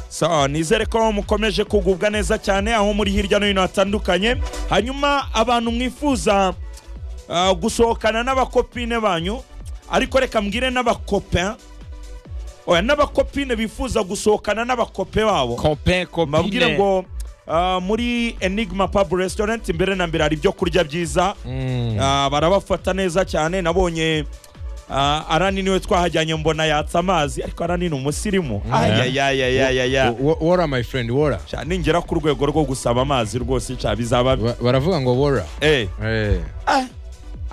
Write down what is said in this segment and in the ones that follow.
sawa nizere ko mukomeje kugubwa neza cyane aho muri hirya no hino hatandukanye hanyuma abantu mwifuza ah, gusohokana n'abakopine banyu ariko reka mbwire n'abakope oya n'abakopine bifuza gusohokana n'abakope babo copain mbabwire copine ngo ah, muri enigma pub restaurant imbere na mbere hari ibyo kurya byiza Mm. Ah, barabafata neza cyane nabonye ah, arani niwe twahajyanye mbona yatsa amazi ariko arani ni umusirimu ayayayayayaya Wo- wo- wora my friend wora Sha, ningera ku rwego rwo gusaba amazi rwose cya bizaba Ba- baravuga ngo wora Eh, Eh. ah,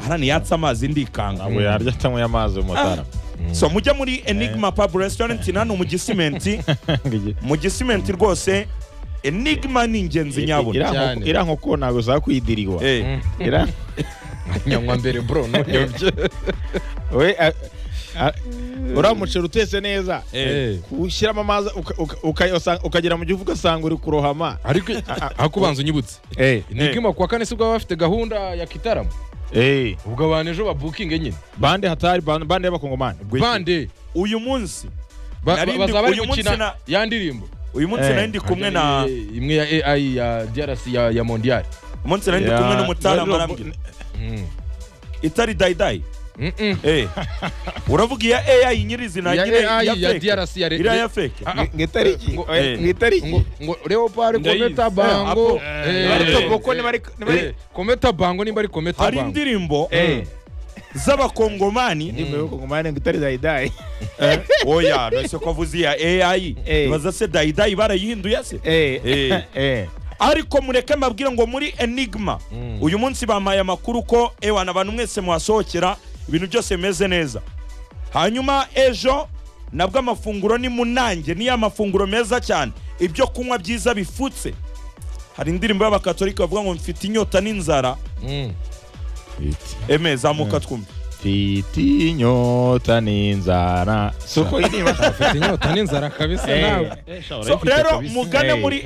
arani yatsa amazi ndikanga ntabwo yarya atanyweye amazi umutara so mujya muri enigma pub restaurant nano mu gisimenti mu gisimenti rwose enigma ni ingenzi nyabuna Cyane. iriya nkoko ntabwo za kwidiriwa Eh, Iriya- nyanywa mbere bro nuyobye we a- a- uriya muceri utetse neza eh. ushyiramo amazi uka- uka- uka- usa- ukagera mu gihugu ugasanga uri kurohama ariko akubanza unyibutse nigima kuwa kane sibwo baba bafite gahunda ya kitaramo Eh, ubwo abantu ejo babukinge nyine bande hatari bande bande y'abakongomani Ubwo iki? bande uyu munsi ba- Narindi- ba- bazaba bari uyu munsi gukina na- ya ndirimbo uyu munsi Eh, nari ndi kumwe na Eh, imwe ya ai ya drc ya, ya mondial uyu munsi nari ndi Ya- kumwe n'umutara Rero- marambwe Mm. itari dayidayi Mm -mm. Eh. uravuga iya ai nyirizina ya nyine ai ya fake. drc ya iriya ya re feke Ah, ah. Ngo itariki Ngo- eh, ngo itariki ngo ngo leopard Ndayizi. kometa Apo- bango Eh, Ariko eh, boko eh, niba ari niba ari- eh, kometa bango niba ari kometa hari bango indirimbo Eh, z'abakongomani indirimbo y'abakongomani ngo itari dayidayi oya ntose ko avuze iya ai Eh. ibaza se dayidayi barayihinduye se Eh, Eh. eh. ariko mureke mbabwire ngo muri enigma Mm. uyu munsi bampaye amakuru ko ewana abantu mwese muhasohokera ibintu byose bimeze neza hanyuma ejo nabwo amafunguro ni munange ni ya mafunguro meza cyane ibyo kunywa byiza bifutse hari indirimbo y'abakatolika bavuga ngo mfite inyota n'inzara Mm. eme zamuka twumve mfite inyota n'inzara si uko iriba Ufite inyota n'inzara kabisa Eh. nawe So, rero mugane muri